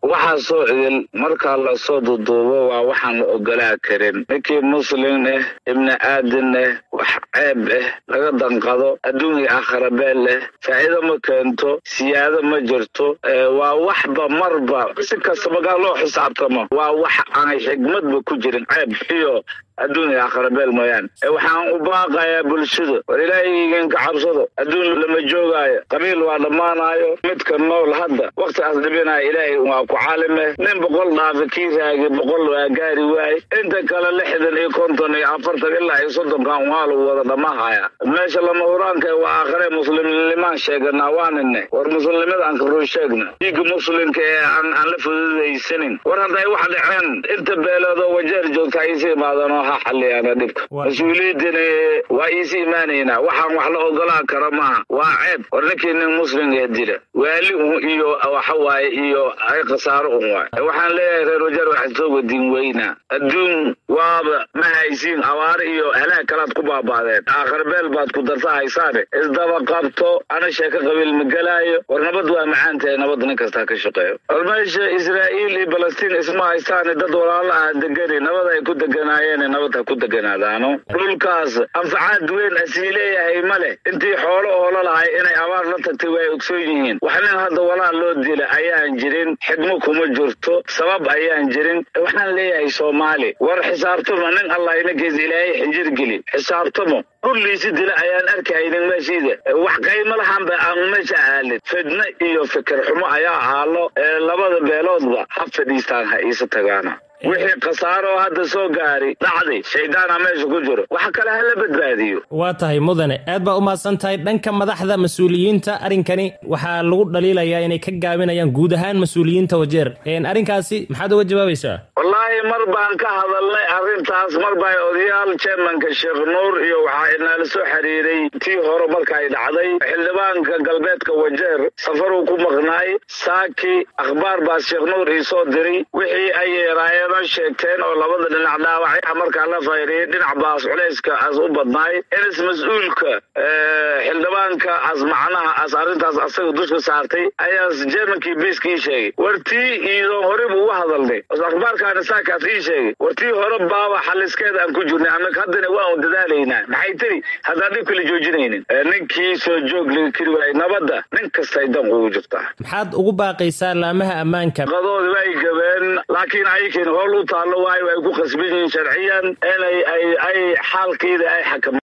waxaasoo idil markaa lasoo duduubo waa waxaan la ogolaa karin ninkii muslin ah ibni aadin ah wax ceeb ah laga danqado adduun iyo aakhara beel leh faa'iido ma keento siyaado ma jirto waa waxba marba si kasta magaa loo xisaabtamo waa wax aanay xigmadba ku jirin ceeb iyo adduun iyo aakhara beel mooyaane waxaan u baaqayaa bulshada war ilaahiygiin ka cabsado adduun lama joogaayo qabiil waa dhammaanaayo midka nool hadda wakhtigaas dhibinaya ilaahay waa ku caalime nin boqol dhaafa kii raagi boqol waa gaari waaye inta kale lixdan iyo konton iyo afartan ilaa iyo soddonkan waa lagu wada dhammahaya meesha lama huraanka waa aakhare muslimnimaan sheeganaa waanine war muslimnimada aan karuu sheegna dhiigga muslimka ee aan la fududaysanin war hadday wax dhaceen inta beeloodoo wajeer joogta aysa imaadaan xaliyaana dhibka mas-uuliyiintana waa iisi imaanaynaa waxaan wax la ogolaa kara maaha waa ceeb war ninkii nin muslimga dila waali un iyo waxa waaye iyo ay khasaaro un waay waxaan leeyahay reer wajeer waxaad soo wadin weynaa adduun waaba ma haysiin abaare iyo halaag kalaad ku baaba'deen aakhar beel baad ku darta haysaane isdaba qabto ana sheeko qabiil ma gelaayo war nabad waa macaan tahay nabad nin kastaa ka shaqeeyo war meesha israa'iil iyo balastiin isma haystaane dad walaalo ah degani nabad ay ku deganaayeen nabad ha ku deganaadaano dhulkaas anfacaad weyn asii leeyahay ma leh intii xoolo oola lahay inay abaar la tagtay way ogsoon yihiin wax nin hadda walaal loo dila ayaan jirin xidmo kuma jirto sabab ayaan jirin waxaan leeyahay soomaali war xisaabtamo nin allah inagees ilaahay xinjir geli xisaabtamo kulliisi dila ayaan arkaynin meeshiida wax qaymo lahanba aan meesha aalin fidno iyo fikir xumo ayaa aalo labada beeloodba ha fadhiistaan ha iisa tagaana wixii khasaaro oo hadda soo gaari dhacday shaydaana meesha ku jiro wax kale hala badbaadiyo waa tahay mudane aad baa u mahadsan tahay dhanka madaxda mas-uuliyiinta arrinkani waxaa lagu dhaliilayaa inay ka gaabinayaan guud ahaan mas-uuliyiinta wajeer arrinkaasi maxaad uga jawaabaysaa wallaahi mar baan ka hadalnay arrintaas mar baa odayaal jermanka sheekh nuur iyo waxaa inaala soo xiriiray tii hore markaay dhacday xildhibaanka galbeedka wajeer safaruu ku maqnaay saaki akhbaar baa sheekh nuur ii soo diray wixii ay yeeraayeen sheegteen oo labada dhinac dhaawacya markaa la fayriyay dhinac baas culayska as u badnaay inis mas-uulka xildhibaanka as macnaha as arrintaas asaga dusha saartay ayaas jermankii beskii sheegay wartii iidoon horey buu uga hadalnay akhbaarkaana saakaas ii sheegay wartii hore baaba xaliskeeda aan ku jirnay annaga haddana waa un dadaalaynaa maxay tiri haddaan dhib kala joojinaynin ninkii soo joog laga keri waayay nabadda nin kastay dan ugu jirtaa maxaad ugu baaqaysaa laamaha ammaanka qadoodi way gabeen laakiin aykin howl u taallo waayo ay ku khasban yihiin sharciyan inay ay ay xaalkeeda ay xakam